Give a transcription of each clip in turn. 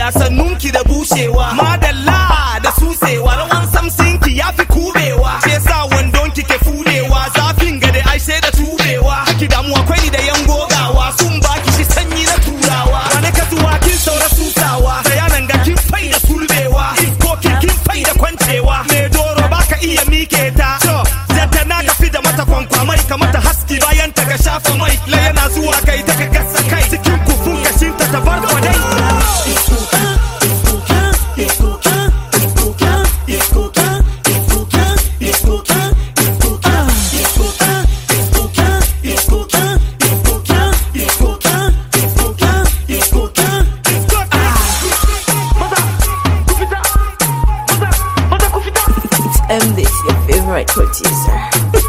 hajiya sannunki da bushewa madalla da susewa rawan samsinki ya fi kubewa ke sa wandonki ke fudewa zafin gade ai sai da tubewa haki damu akwai da yan gogawa sun baki shi sanyi na turawa wani kasuwa kin saura susawa bayanan ga kin fai da sulbewa iskokin kin fai da kwancewa me doro baka iya mike ta to zata na ka fi da mata kwankwamai ka mata haski bayan ta ka shafa mai la yana zuwa kai ta ka gasa kai cikin kufun kashin ta ta bar kwadai M this your favorite producer.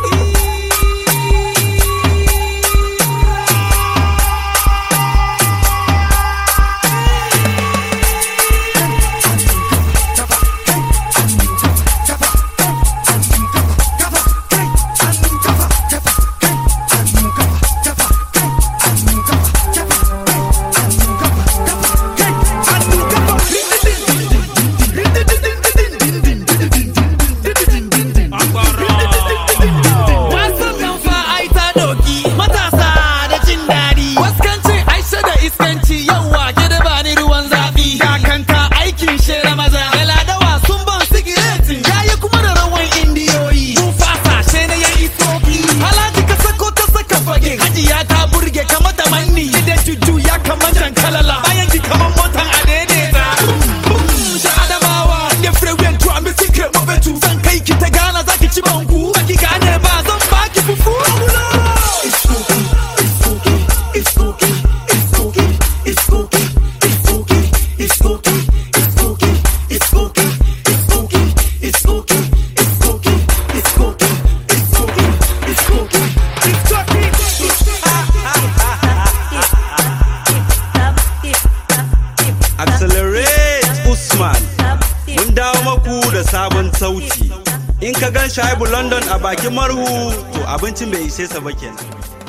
Wasu kan fa ai ta doki matasa da jin daɗi. Waskanci aisha da iskanci yauwa gida ba ni ruwan zafi. Kakanta aikin shere maza. Galadawa sun ban sigireti. Yayi kuma da rawan indiyoyi. Mun fasa she na yan isoki. Alhaji ka sako ta saka fage. Hajiya ta burge kama da manni. Gidan juju ya kama jan kalala. Bayan ki kaman motan a daidaita. Sha Adamawa. Da freeway to ambi secret mabetu. Zan kai ki ta gana zaki ci banku. Baki gane ba zan baki fufu. Accelerate Usman. Mun dawo maku da sabon sauti. In ka gan Shaibu London a bakin marhu, to abincin bai ishe sa ba kenan.